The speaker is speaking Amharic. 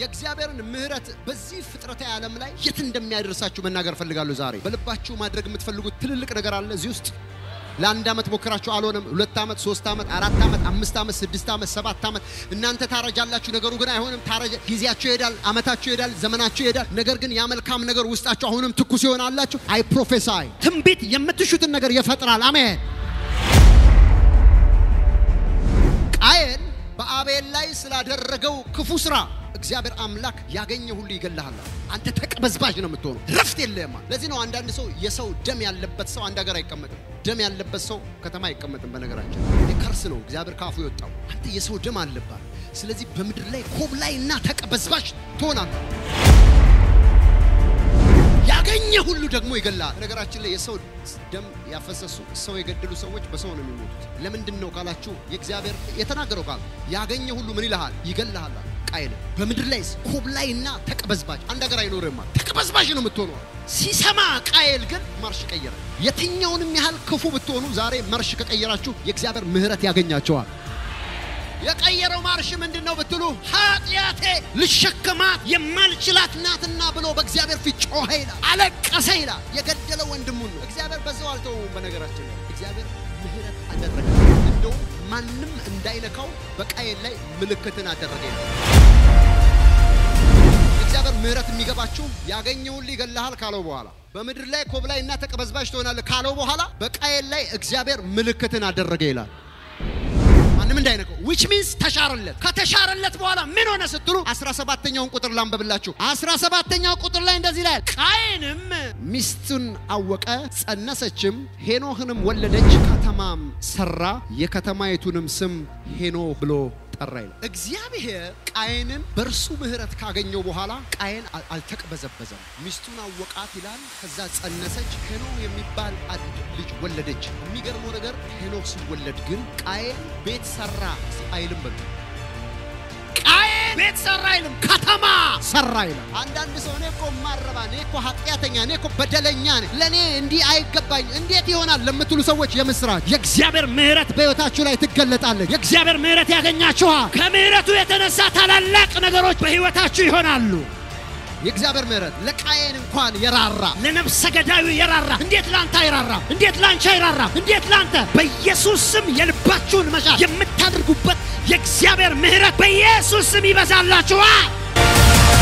የእግዚአብሔርን ምሕረት በዚህ ፍጥረታዊ ዓለም ላይ የት እንደሚያደርሳችሁ መናገር ፈልጋለሁ። ዛሬ በልባችሁ ማድረግ የምትፈልጉት ትልልቅ ነገር አለ እዚህ ውስጥ ለአንድ ዓመት ሞክራችሁ አልሆነም። ሁለት ዓመት፣ ሶስት ዓመት፣ አራት ዓመት፣ አምስት ዓመት፣ ስድስት ዓመት፣ ሰባት ዓመት እናንተ ታረጃላችሁ። ነገሩ ግን አይሆንም። ታረጀ ጊዜያችሁ ይሄዳል፣ ዓመታችሁ ይሄዳል፣ ዘመናችሁ ይሄዳል። ነገር ግን ያ መልካም ነገር ውስጣችሁ አሁንም ትኩስ ይሆናላችሁ። አይ ፕሮፌሳይ ትንቢት የምትሹትን ነገር ይፈጥራል። አሜን። ቃየን በአቤል ላይ ስላደረገው ክፉ ስራ እግዚአብሔር አምላክ ያገኘ ሁሉ ይገልሃል። አንተ ተቀበዝባዥ ነው የምትሆነው፣ ረፍት የለህም። ለዚህ ነው አንዳንድ ሰው የሰው ደም ያለበት ሰው አንድ ሀገር አይቀመጥም። ደም ያለበት ሰው ከተማ አይቀመጥም። በነገራችን ከርስ ነው እግዚአብሔር ካፉ የወጣው። አንተ የሰው ደም አለባት። ስለዚህ በምድር ላይ ኮብላይ እና ተቀበዝባዥ ትሆናለህ። ያገኘ ሁሉ ደግሞ ይገላል። ነገራችን ላይ የሰው ደም ያፈሰሱ ሰው የገደሉ ሰዎች በሰው ነው የሚሞቱት። ለምንድን ነው ካላችሁ የእግዚአብሔር የተናገረው ቃል ያገኘ ሁሉ ምን ይልሃል? ይገልሃል። ቃየል በምድር ላይ ኮብላይና ተቀበዝባዥ አንድ ሀገር አይኖርም። ተቀበዝባዥ ነው የምትሆነው። ሲሰማ ቃየል ግን ማርሽ ቀየረ። የትኛውንም ያህል ክፉ ብትሆኑ ዛሬ ማርሽ ከቀየራችሁ የእግዚአብሔር ምሕረት ያገኛቸዋል። የቀየረው ማርሽ ምንድን ነው ብትሉ፣ ኃጢአቴ ልሸከማት የማልችላት ናትና ብሎ በእግዚአብሔር ፊት ጮኸ ይላል፣ አለቀሰ ይላል። የገደለው ወንድሙን ነው። እግዚአብሔር በዛው አልተወውም። በነገራችን ላይ እግዚአብሔር ምሕረት አደረገ። እንደውም ማንም እንዳይነካው በቃየል ላይ ምልክትን አደረገ ይላል። እግዚአብሔር ምሕረት የሚገባችሁ ያገኘውን ይገልሃል ካለው በኋላ በምድር ላይ ኮብላይና ተቀበዝባዥ ትሆናለህ ካለው በኋላ በቃየል ላይ እግዚአብሔር ምልክትን አደረገ ይላል። ማንም እንዳይነቀው ዊች ሚንስ ተሻረለት። ከተሻረለት በኋላ ምን ሆነ ስትሉ 17ኛውን ቁጥር ላንበብላችሁ። 17ኛው ቁጥር ላይ እንደዚህ ላይ ቃየንም ሚስቱን አወቀ፣ ጸነሰችም፣ ሄኖህንም ወለደች፣ ከተማም ሰራ፣ የከተማይቱንም ስም ሄኖህ ብሎ ጠራ ይላል። እግዚአብሔር ቃየንን በእርሱ ምሕረት ካገኘው በኋላ ቃየን አልተቅበዘበዘም። ሚስቱን አወቃት ይላል። ከዛ ጸነሰች፣ ሄኖህ የሚባል አንድ ልጅ ወለደች። የሚገርመው ነገር ሄኖህ ሲወለድ ግን ቃየን ቤት ሰራ አይልም። በሉ ቃየን ቤት ሰራ አይልም፣ ከተማ ሰራ ይላል። አንዳንድ ሰው እኔ እኮ ማረባ፣ እኔ እኮ ኃጢአተኛ፣ እኔ እኮ በደለኛ ነኝ፣ ለእኔ እንዲህ አይገባኝ፣ እንዴት ይሆናል ለምትሉ ሰዎች የምስራች የእግዚአብሔር ምሕረት በሕይወታችሁ ላይ ትገለጣለች። የእግዚአብሔር ምሕረት ያገኛችኋል። ከምሕረቱ የተነሳ ታላላቅ ነገሮች በሕይወታችሁ ይሆናሉ። የእግዚአብሔር ምሕረት ለቃየን እንኳን የራራ ለነፍሰ ገዳዩ የራራ እንዴት ላንተ አይራራ? እንዴት ላንቺ አይራራ? እንዴት ላንተ? በኢየሱስ ስም የልባችሁን መሻት የምታደርጉበት የእግዚአብሔር ምሕረት በኢየሱስ ስም ይበዛላችኋል።